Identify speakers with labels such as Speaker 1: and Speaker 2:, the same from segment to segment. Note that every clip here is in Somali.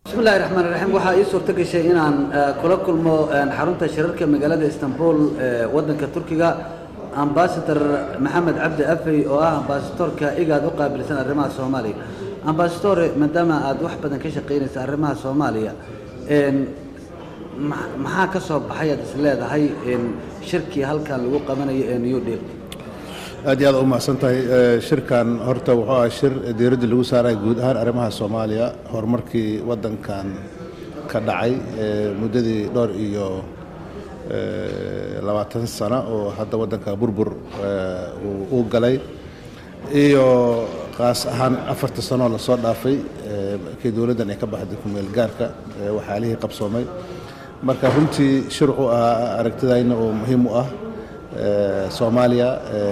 Speaker 1: bismillahi raxmaan raxiim waxaa ii suurto gashay inaan kula kulmo xarunta shirarka magaalada istanbul ee waddanka turkiga ambasador maxamed cabdi afey oo ah ambasadorka igaad u qaabilsan arrimaha soomaaliya ambasador maadaama aad wax badan ka shaqaynaysa arrimaha soomaaliya maxaa ka soo baxay aad is leedahay shirkii halkan lagu qabanayo ee new deal
Speaker 2: aad iyo aad u mahadsan tahay shirkan horta wuxuu ah shir diiradda lagu saaraya guud ahaan arrimaha soomaaliya horumarkii waddankan ka dhacay muddadii dhowr iyo labaatan sano oo hadda waddanka burbur uu galay iyo qaas ahaan afarta sanoo lasoo dhaafay kii dowladdan ay ka baxday kumeel gaarka waxyaalihii qabsoomay marka runtii shir wuxuu ahaa aragtidayna oo muhiim u ah soomaaliya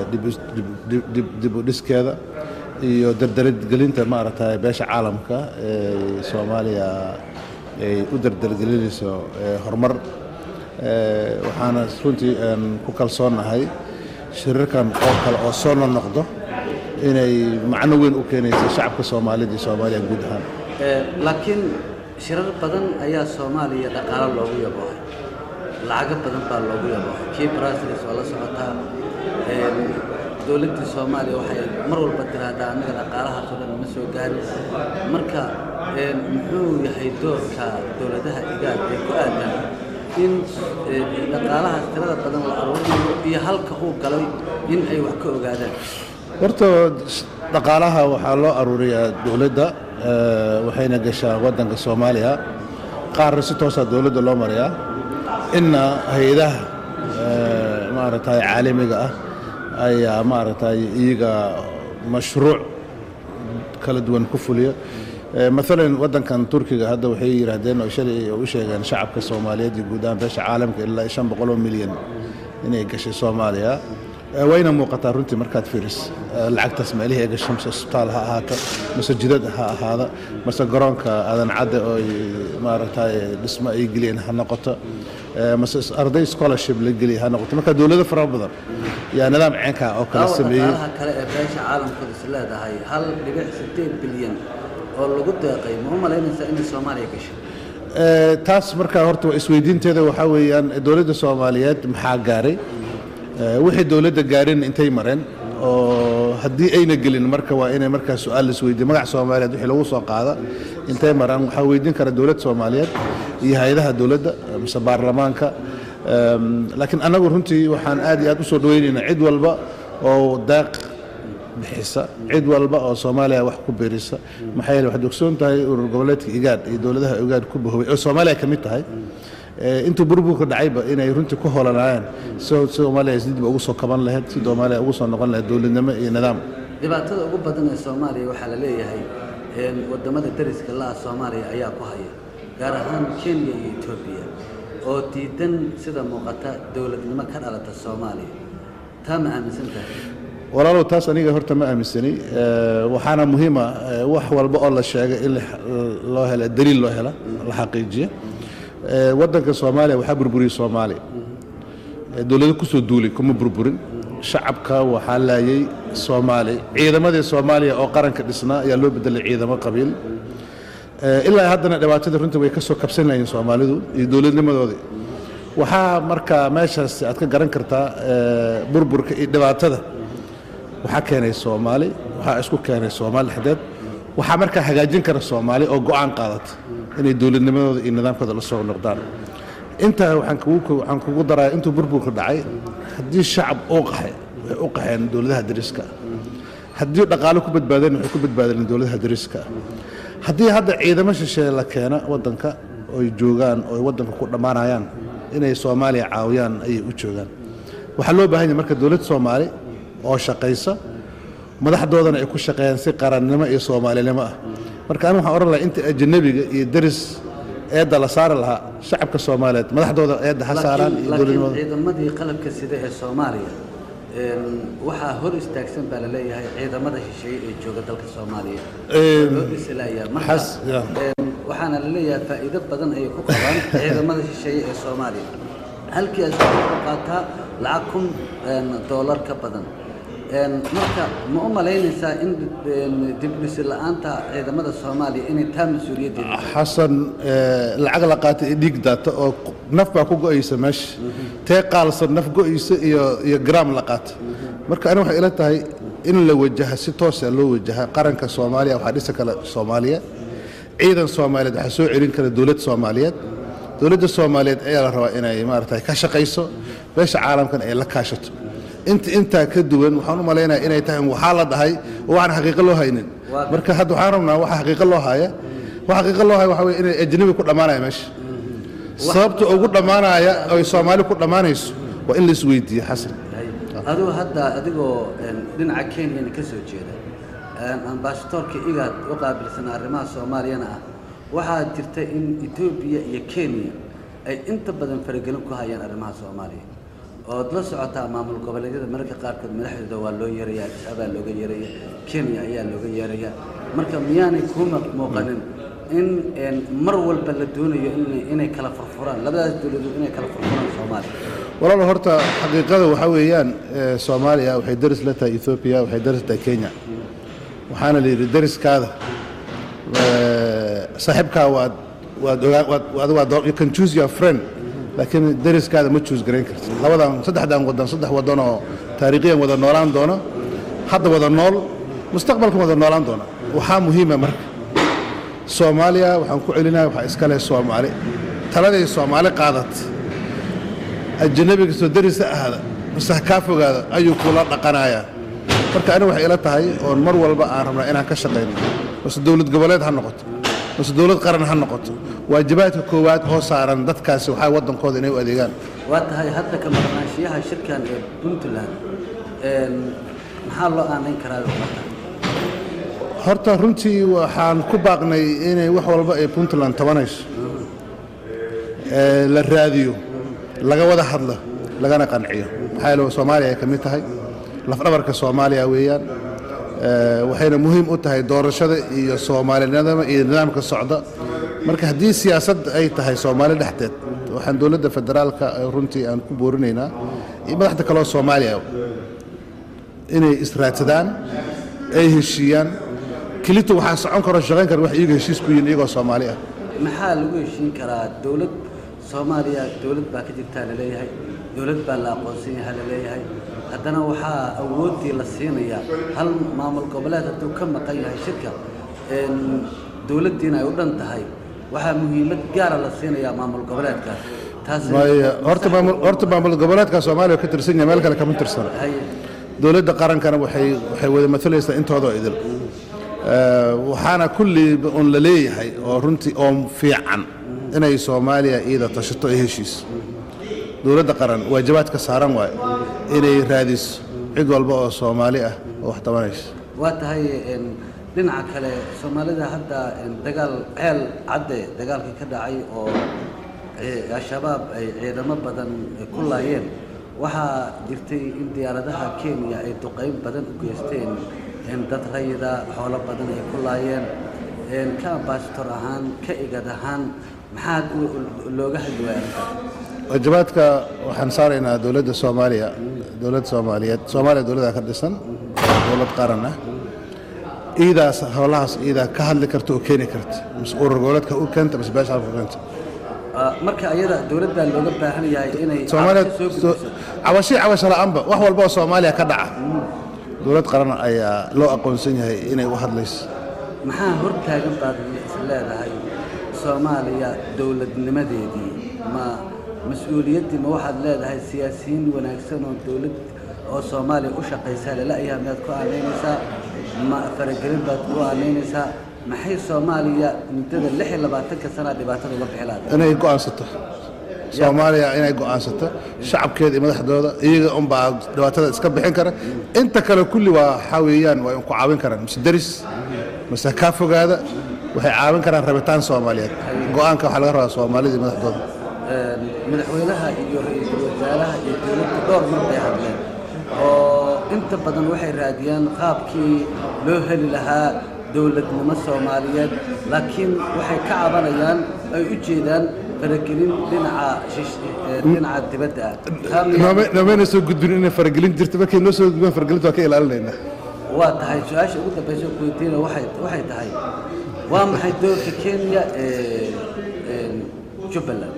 Speaker 2: dib u dhiskeeda iyo dardargelinta maaragtay beesha caalamka ee soomaaliya ay u dardargelinayso horumar waxaana runtii ku kalsoonahay shirarkan oo kale oo soo noqnoqdo inay macno weyn u keenayso shacabka soomaalida iyo soomaaliya guud ahaan
Speaker 1: laakiin shirar badan ayaa soomaaliya dhaqaalo loogu yaboohay lacago badan baa loogu yaboohay kii brasilis waa la socotaa dowladdii soomaaliya waxay mar walba tiraahdaa annaga dhaqaalahaasoo dhan ma soo gaarin marka muxuu yahay doorka dowladaha igaad ee ku aadan in dhaqaalahaas tirada badan la aruurinayo iyo halka uu galay in ay wax ka ogaadaan
Speaker 2: horta dhaqaalaha waxaa loo aruuriyaa dowladda waxayna gashaa waddanka soomaaliya qaarna si toosaa dowladda loo marayaa inna hay-adaha maaragtay caalamiga ah ayaa maaragtay iyaga mashruuc kala duwan ku fuliya maalan waddankan turkiga hadda waxay yidhaahdeen oo shalay u sheegeen shacabka soomaaliyeed iyo guud ahaan beesha caalamka ilaa shan boqoloo milyan inay gashay soomaaliya wayna muuqataa runtii markaad fiiris lacagtaas meelihii ay gashay mase isbitaal ha ahaato mase jidad ha ahaada mase garoonka aadan cadde oo maaragtay dhismo ay geliyeen ha noqoto mase arday scholarship la geliya ha noqoto marka dowlado fara badan yaa nidaam ceenkaa oo kale sameeyey
Speaker 1: dhaqaalaha kale ee beesha caalamkooda is leedahay hal dhibic sideed bilyan oo lagu deeqay ma u malaynaysaa inay soomaaliya gashay
Speaker 2: taas markaa horta waa isweydiinteeda waxaa weeyaan dowladda soomaaliyeed maxaa gaaray wixii dowladda gaarin intay mareen oo haddii ayna gelin marka waa inay markaa su-aal laisweydiiye magac soomaaliyeed wixii lagu soo qaada intay maraan waxaa weydiin kara dowladda soomaaliyeed iyo hay-adaha dowladda mise baarlamaanka laakiin annagu runtii waxaan aad iyo aad u soo dhaweynaynaa cid walba oo daaq bixisa cid walba oo soomaaliya wax ku beerisa maxaa yeele waxaad ogsoon tahay urur goboleedka igaad iyo dowladaha igaad ku bahoway oo soomaaliya ka mid tahay intuu burburka dhacayba inay runtii ku holanaayeen si soomaaliya dib ugu soo kaban lahayd si soomaaliya ugu soo noqon lahayd dowladnimo iyo nidaam
Speaker 1: dhibaatada ugu badan ee soomaaliya waxaa la leeyahay wadamada dariska la-ah soomaaliya ayaa ku haya gaar ahaan kenya iyo etoobiya oo diidan sida muuqata dowladnimo ka dhalata soomaaliya taa ma aaminsan tahay
Speaker 2: walaalow taas aniga horta ma aaminsani waxaana muhiima wax walba oo la sheegay in loo hela daliil loo hela la xaqiijiya waddanka soomaaliya waxaa burburiyey soomaaliya dowlado kusoo duulay kuma burburin shacabka waxaa laayay soomaali ciidamadii soomaaliya oo qaranka dhisnaa ayaa loo bedelay ciidamo qabiil ilaa haddana dhibaatada runtii way ka soo kabsanayeen soomaalidu iyo dowladnimadoodii waxaa marka meeshaas aad ka garan kartaa burburka iyo dhibaatada waxaa keenay soomaali waxaa isku keenay soomaali dhexdeed waxaa markaa hagaajin kara soomaali oo go-aan qaadata inay dowladnimadooda iyo nidaamkooda la soo noqdaan intaa waxaan kugu daraya intuu burburka dhacay haddii shacab uu qaxay waxay u qaxeen dowladaha dariska haddii dhaqaalo ku badbaadeen waxay ku badbaadeen dowladaha dariska haddii hadda ciidamo shisheeye la keena waddanka oy joogaan oy waddanka ku dhammaanayaan inay soomaaliya caawiyaan ayay u joogaan waxaa loo baahan yahay marka dowlad soomaali oo shaqaysa madaxdoodana ay ku shaqeeyaan si qarannimo iyo soomaalinimo ah marka anigu waxaan odhan lahaa inta ajanabiga iyo deris eedda la saari lahaa shacabka soomaaliyeed madaxdooda eedda ha saaraan iyo
Speaker 1: laakiin
Speaker 2: dowladnimada
Speaker 1: ciidamadii qalabka sida ee soomaaliya waxaa hor istaagsan baa la leeyahay ciidamada shisheeye ee jooga dalka soomaaliya loo dhisilaya marka
Speaker 2: xas- ya.
Speaker 1: waxaana la leeyahay faa'iido badan ayay ku qabaan ciidamada shisheeye ee soomaaliya halkii ay soo qaataa lacag kun doolar ka badan Een, marka ma u malaynaysaa in een, dibdhisi la-aanta ciidamada soomaaliya inay taa mas-uuliyaddeeda
Speaker 2: xasan eh, lacag la qaatay iyo dhiig daata oo qu- naf baa ku go'aysa meesha tee qaalsan naf go'aysa iyo iyo gram la qaata marka ani waxay ila tahay in la wajaha si toosa loo wajaha qaranka soomaaliya waxaa dhisa kale soomaaliya ciidan soomaaliyeed waxaa soo celin kara dowlad soomaaliyeed dowladda soomaaliyeed ayaa la rabaa inay maarata ka shaqayso beesha caalamkan ay la kaashato inta intaa ka duwan waxaan u malaynayaa inay tahay waxaa la dhahay oo waxaan xaqiiqo loo haynin
Speaker 1: Waa-
Speaker 2: marka hadda waxaan rabnaa waxa xaqiiqo loo haya waxa xaqiiqo loo haya waxaa weye inay ajnabi ku dhammaanaya meesha sababta ugu dhammaanaya oy soomaali ku dhammaanayso waa in la isweydiiyo xasan
Speaker 1: adigu hadda adigoo een, dhinaca kenyana ka soo jeeda een, ambasadoorka igaad u qaabilsan arrimaha soomaaliyana ah waxaa jirta in etoobiya iyo kenya ay inta badan faragelin ku hayaan arrimaha soomaaliya ood la socotaa maamul goboleedyada mararka qaarkood madaxdooda waa loo yeerayaa abaa looga yeeraya kenya ayaa looga yeeraya marka miyaanay kuu mu- muuqanin in een, mar walba la doonayo in- inay kala furfuraan labadaas dowladood inay kala furfuraan soomaaliya
Speaker 2: walaal horta xaqiiqada waxaa weeyaan eh, soomaaliya waxay daris la tahay ethoobia waxay daris la tahay kenya waxaana la yidhi dariskaada eh, saaxiibkaa waad waad ogaa waad waad waad you can choose your friend laakiin dariskaada ma choose garayn kartid labadan saddexdan wadan saddex wadan oo taariikhiyan wada noolaan doona hadda wada nool mustaqbalkan wada noolaan doona waxaa muhiima marka soomaaliya waxaan ku celinaya waxaa iska leh soomaali taladay soomaali qaadat ajanabiga soo darisa ahda mase ha kaa fogaada ayuu kula dhaqanayaa marka aniga waxay ila tahay oon mar walba aan rabnaa inaan ka shaqayno mase dowlad goboleed ha noqoto mase dowlad qaran ha noqoto waajibaadka koowaad hoo saaran dadkaasi waxaa waddankooda inay u adeegaan
Speaker 1: waa tahay hadda ka maqnaanshiyaha shirkan ee puntland een, maxaa loo aanayn karaa ummadda
Speaker 2: horta runtii waxaan ku baaqnay inay wax walba ay puntland tabanayso ee la raadiyo laga wada hadlo lagana qanciyo maxaa yeele soomaaliya ay ka mid tahay lafdhabarka soomaaliya weeyaan ee, waxayna muhiim u tahay doorashada iyo soomaalinimada iyo nidaamka socda marka haddii siyaasad ay tahay soomaali dhexdeed waxaan dowladda federaalka ee runtii aan ku boorinaynaa iyo madaxda kaleo soomaaliya inay israadsadaan ay heshiiyaan kelito waxaa socon karo shaqayn kara wax iyaga heshiis ku yihiin iyagoo soomaali ah
Speaker 1: maxaa lagu heshiin karaa dowlad soomaaliya dowlad baa ka jirtaa laleeyahay dowlad baa la aqoonsan yahaa laleeyahay haddana waxaa awooddii la siinayaa hal maamul goboleed hadduu ka maqan yahay shirka een, dowladdiina ay u dhan tahay waxaa muhiimad gaara la siinayaa maamul goboleedkaas taasi
Speaker 2: waayo horta maamul horta maamul goboleedka soomaaliya ka tirsan yahay meel kale kama tirsana
Speaker 1: haye
Speaker 2: dowladda qarankana waxay waxay wada matalaysaa intoodoo idil Ee, waxaana kulli un la leeyahay oo runtii oo fiican inay soomaaliya iyada tashato ee heshiis dowladda qaran waajibaadka saaran waayo inay raadiso cid walba oo soomaali ah oo wax tabanaysa
Speaker 1: waa tahay een, dhinaca kale soomaalida hadda een, dagaal ceel cadde dagaalkii ka dhacay oo ee, al-shabaab ay ciidamo badan ku laayeen waxaa jirtay in diyaaradaha kenya ay duqayn badan u geysteen een, dad rayida xoolo badan ay ku laayeen een, ka ambasator ahaan ka igad ahaan maxaad u- u- looga hadli waaya arrintaas
Speaker 2: waajibaadka waxaan saaraynaa dowladda soomaaliya dowladda soomaaliyeed soomaaliya dowladda ka dhisan dowlad qaran ah iidaas howlahaas iidaa ka hadli karta oo keeni karta mise urur goboleedka u keenta mise beesha halka u keenta
Speaker 1: Ah, marka ayada dowladdaa looga baahan yahay inay
Speaker 2: soomaaliya
Speaker 1: cabasho soo
Speaker 2: soo-
Speaker 1: gudbiso
Speaker 2: cabashii cabasho la'aanba wax walba oo soomaaliya ka dhaca dowlad qaran ayaa loo aqoonsan yahay inay u hadlayso
Speaker 1: maxaa hortaagan baad is leedahay soomaaliya dowladnimadeedii ma mas-uuliyaddii ma waxaad leedahay siyaasiyiin wanaagsan oo dowlad oo soomaaliya u shaqaysaa lala-yaha miyaad ku aanaynaysaa ma faragelin baad ku aanaynaysaa maxay soomaaliya muddada lix iyo labaatanka sanaa dhibaatada uga bixi lahayd
Speaker 2: inay go'aansato soomaaliya inay go'aansato shacabkeeda iyo madaxdooda iyaga unbaa dhibaatada iska bixin kara inta kale kulli waa waxaa weeyaan waa ku caawin karaan mise deris mise kaa fogaada waxay caawin karaan rabitaan soomaaliyeed go'aanka waxaa laga rabaa soomaalida iyo madaxdooda
Speaker 1: Een, madaxweynaha iyo ra-iisul wasaaraha iyo dowladda dhowr mar bay hadleen oo inta badan waxay raadiyaan qaabkii loo heli lahaa dowladnimo soomaaliyeed laakiin waxay ka cabanayaan ay u jeedaan faragelin dhinaca shish- ee, dhinaca dibadda ah Taa miyaa-
Speaker 2: nooma- noomayna soo gudbin inay faragelin jirto markay noo soo gudbaan faragelinta waa ka ilaalinaynaa
Speaker 1: waa tahay su-aasha ugu dambaysa ku weydiina waxay waxay tahay waa maxay doorka kenya ee ee, jubbaland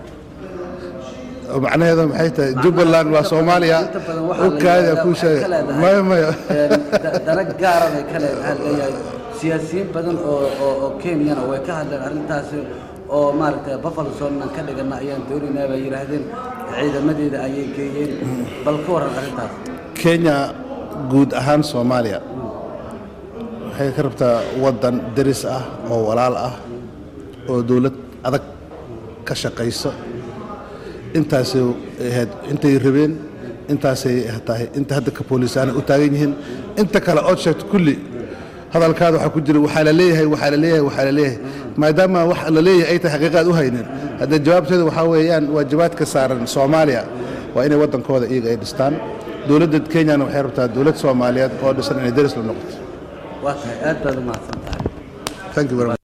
Speaker 2: oo macnaheedu maxay tahay jubbaland waa soomaaliya
Speaker 1: inta badan waxaa la
Speaker 2: ukaada
Speaker 1: yidhaahdaa
Speaker 2: kuu
Speaker 1: waxay ka
Speaker 2: sheegay
Speaker 1: leedahay,
Speaker 2: maya maya
Speaker 1: ee, da- dana gaara bay ka leedahay leeyahay siyaasiyiin badan oo oo oo kenyana way ka hadleen arrintaasi oo maaragtay buffalo sonan ka dhigana ayaan doonaynaa bay yidhaahdeen ciidamadeeda ayay geeyeen bal ka waran arrintaas
Speaker 2: kenya guud ahaan soomaaliya waxay ka rabtaa waddan deris ah oo walaal ah oo dowlad adag ka shaqayso intaasay ahayd intay rabeen intaasay tahay inta hadda ka boolisaana u taagan yihiin inta kale ood sheegto kulli hadalkaada waxaa ku jira waxaa la leeyahay waxaa la leeyahay waxaa la leeyahay maadaama wax la leeyahay ay tahay xaqiiqaad u haynin hadda jawaabteeda waxaa weeyaan waajibaadka saaran soomaaliya waa inay waddankooda iyaga ay dhistaan dowladda kenyana waxay rabtaa dowlad soomaaliyeed oo dhisan inay deris la noqoto
Speaker 1: waa tahay aad baad u mahadsan tahay
Speaker 2: thank you very much